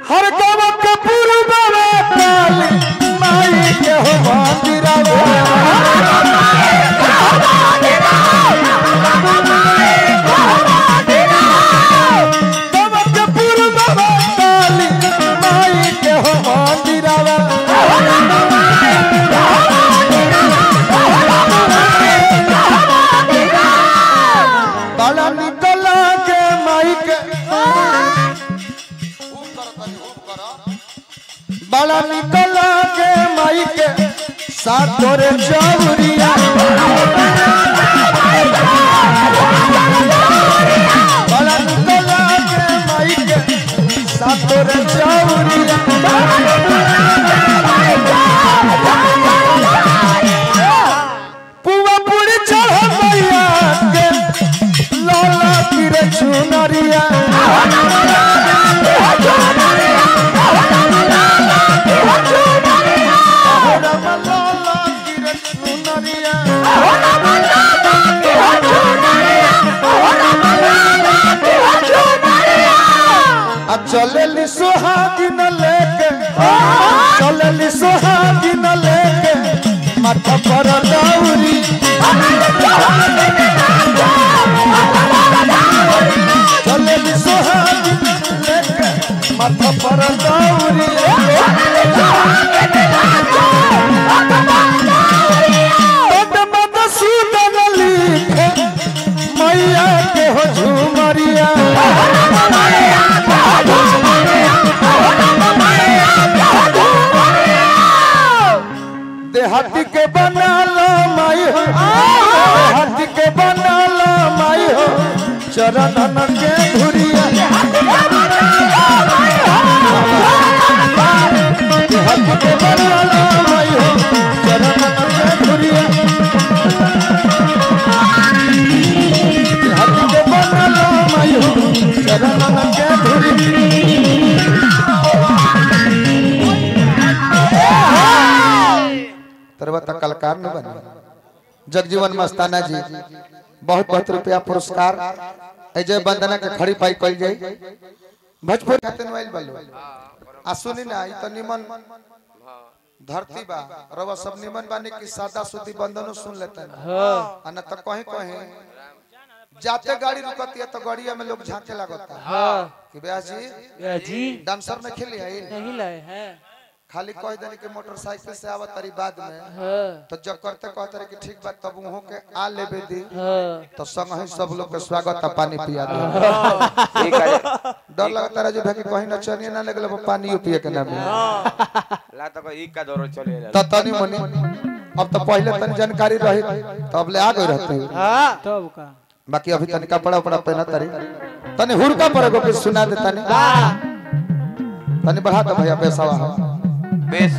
हर गम के पूर्व में काली माई के हो मंदिरवा गम के पूर्व में काली माई के हो मंदिरवा बड़ा निकला के माई के बड़ा निकला के माई के साथ तोरे चौरिया बड़ा निकला के माई के साथ तोरे चौरिया पुआ पूरी चढ़ मैया के लाला गिरे चुनरिया राम लाला गिरे चुनरिया आ चलेली सुहागिन लेके चलेली सुहागिन लेके माथा पर दौरी चलेली सुहागिन लेके माथा पर दौरी बड मद सूदन लिखे मैया के हो झुमरिया देहाती के बना लो माई हो देहाती के बना लो माई हो चरणन के धुरिया देहाती के बना लो माई हो चरणन के धुरिया देहाती के बना लो माई हो चरणन के धुरिया तरवता कलाकार न बने जगजीवन मस्ताना जी बहुत बहुत रुपया पुरस्कार अजय वंदना के खड़ी पाई कल जाई भोजपुर खाते मोबाइल बलो आ सुनी ना ई तो निमन धरती बा रवा सब निमन बानी की सादा सुदी बंदनो सुन लेते हैं आ ना तो कहीं कहीं जाते गाड़ी रुकती है तो गाड़िया में लोग झांके लगता है हाँ कि ब्याह जी या जी डांसर में खेली है नहीं लाए हैं खाली कह देने के मोटरसाइकिल से आवत तारी बाद में हाँ तो जब करते कहते रहे कि ठीक बात तब उहों के आ लेबे दी हाँ तो संग ही सब लोग के स्वागत है पानी पिया दे ठीक है डर लगता रहे जो भाई कहीं न चनिए ना लगल पानी पिए के ना मिले ला तो ई का दौर चले तो तनी मनी अब तो पहले तनी जानकारी रही तो अब ले आ गई रहते हाँ तब का बाकी अभी तनी कपड़ा उपड़ा पहना तारी तनी हुड़का पर एगो कुछ सुना दे तनी तनी बढ़ा दो भैया बेसवा बेस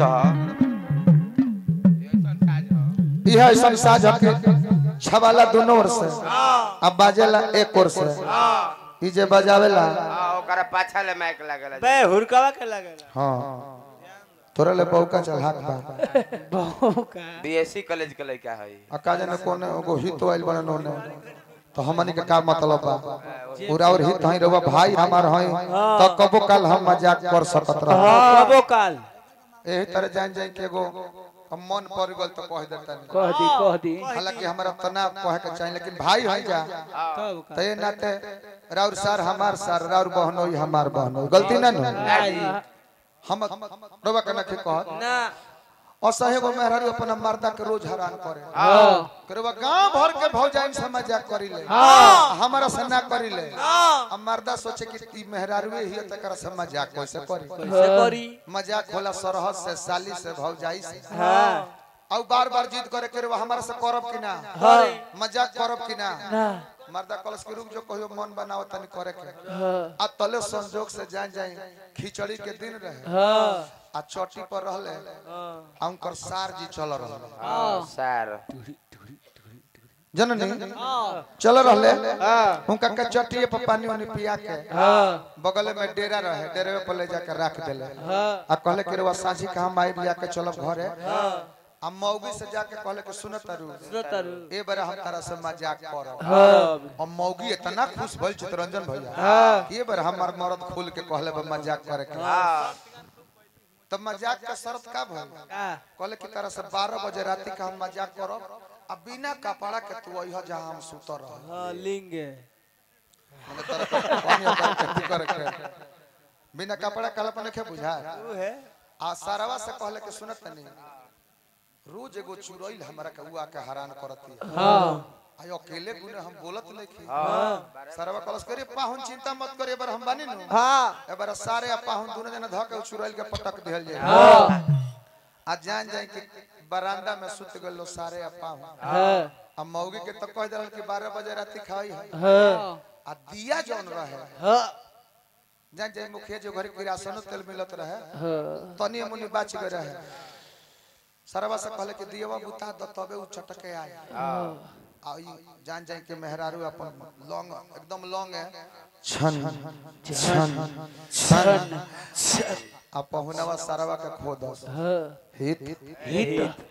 यह ऐसा साझ के छवाला दोनों ओर से अब बाजेला एक ओर से ई जे बजावेला हां ओकरा पाछा ले माइक लागल बे हुरकावा के लगेला हाँ तोरा ले बौका चल हाथ बा बहु का बीएससी कॉलेज के लड़का है अका जने कोने एगो हित आइल बने नोने तो हमनी के का मतलब बा पूरा और हित हई रवा भाई हमार हई तो कबो काल हम मजाक कर सकत रह कबो काल एही तरह जान जान के एगो हम मन पड़ गल तो कह देता नहीं कह दी कह दी हालांकि हमरा तना कहे के चाहिए लेकिन भाई हई जा तब का तो ये नाते राउर सार हमार सार राउर बहनोई हमार बहनोई गलती ना नो हम रवा के नखे कह ना असहे गो मेहरारू अपना मर्दा के रोज हैरान करे हाँ करवा गांव भर के भौजाइन से मजाक करी ले हाँ। हमारा से ना करी ले हाँ अब मर्दा सोचे कि ई मेहरारूए ही तकर से मजाक कैसे करी कैसे करी मजाक होला सरहद से साली से भौजाई से हाँ और बार बार जिद करे करवा हमारा से करब कि ना हाँ मजाक करब कि ना ना मर्दा कलश के रुक जो कहियो मन बनाओ तनी करे के हाँ आ तले संजोग से जान जाए खिचड़ी के दिन रहे हाँ आ चोटी पर रहले हाँ आ उनकर सार जी चल रहले हां सर जननी हाँ चल रहले हाँ उनका के चटिए पर पानी वानी पिया के हाँ बगल में डेरा रहे डेरे पर ले जाकर रख देले हाँ आ कहले कि रवा साझी कहाँ माई लिया के चलब घरे हम मौगी से जाके कहले कि सुन तारू सुनो तारू ए बार हम तारा से मजाक करब हाँ हम मौगी इतना खुश भइल चितरंजन भैया हाँ। कि ए बार हमार मर्द खोल के कहले बा मजाक करे के हाँ तब मजाक का शर्त का भइल का कहले कि तारा से 12 बजे राती का हम मजाक करब आ बिना कपड़ा के तू अइह जहां हम सुत रह हाँ लिंग मने तारा के पानी उतार के तू करे के बिना कपड़ा काला पने के बुझा वो है आ सारवा से कहले कि सुनत नहीं रोज एगो चुरैल हमरा के उआ के हैरान करती है हाँ आय अकेले गुने हम बोलत नहीं हाँ सरवा कलस करे पाहुन चिंता मत करे बार हम बानी नु हाँ एबार सारे पाहुन दोनों जना धक के चुरैल के पटक दिहल जाए हाँ आ जान जाए कि बरामदा में सुत गलो सारे पाहुन हाँ आ मौगी के तो कह दल कि 12 बजे राती खाई है हाँ आ दिया जौन रहे हाँ जान जाए मुखिया जो घर किरासन तेल मिलत रहे हाँ तनी मुनी बाच गए रहे सरवा से कहले कि दियवा बुता द तबे उ चटके आए आ ई जान जाए के मेहरारू अपन लौंग एकदम लौंग है छन छन छन आ पहुनवा सरवा के खो दस हाँ हित हिट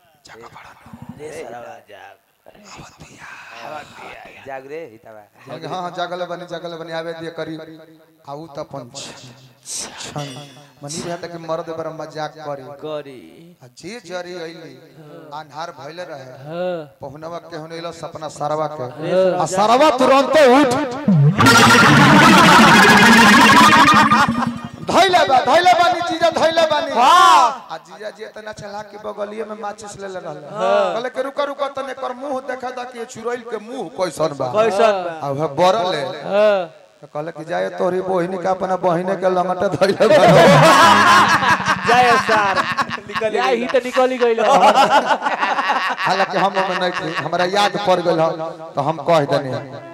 जाग रे हिताबा कहलके, हाँ हाँ जागल बनी जागल बनी आवे दिए करी आऊ त अपन छन मनी रहा कि मर्द बर मजाक करी करी आ जे जरी अइली अन्हार भइले रहे हाँ पहुनवा के होनेलो सपना सरवा के आ सरवा तुरंत उठ धइले बा धइले बानी जीजा धइले बानी हां आ जीजा जी इतना चला के बगलिए में माचिस ले ले रहले कहले के रुका रुका तने कर मुंह देखा दा कि चुरैल के मुंह कैसन बा कैसन बा आ वह बरल है हाँ तो कहले कि जाए तोरी बहिनी का अपना बहिने के लंगटा धइले बा जय सर निकल या ही तो निकल गइल हालांकि हम ओमे नहीं थी, हमरा याद पड़ गइल ह, तो हम कह देनी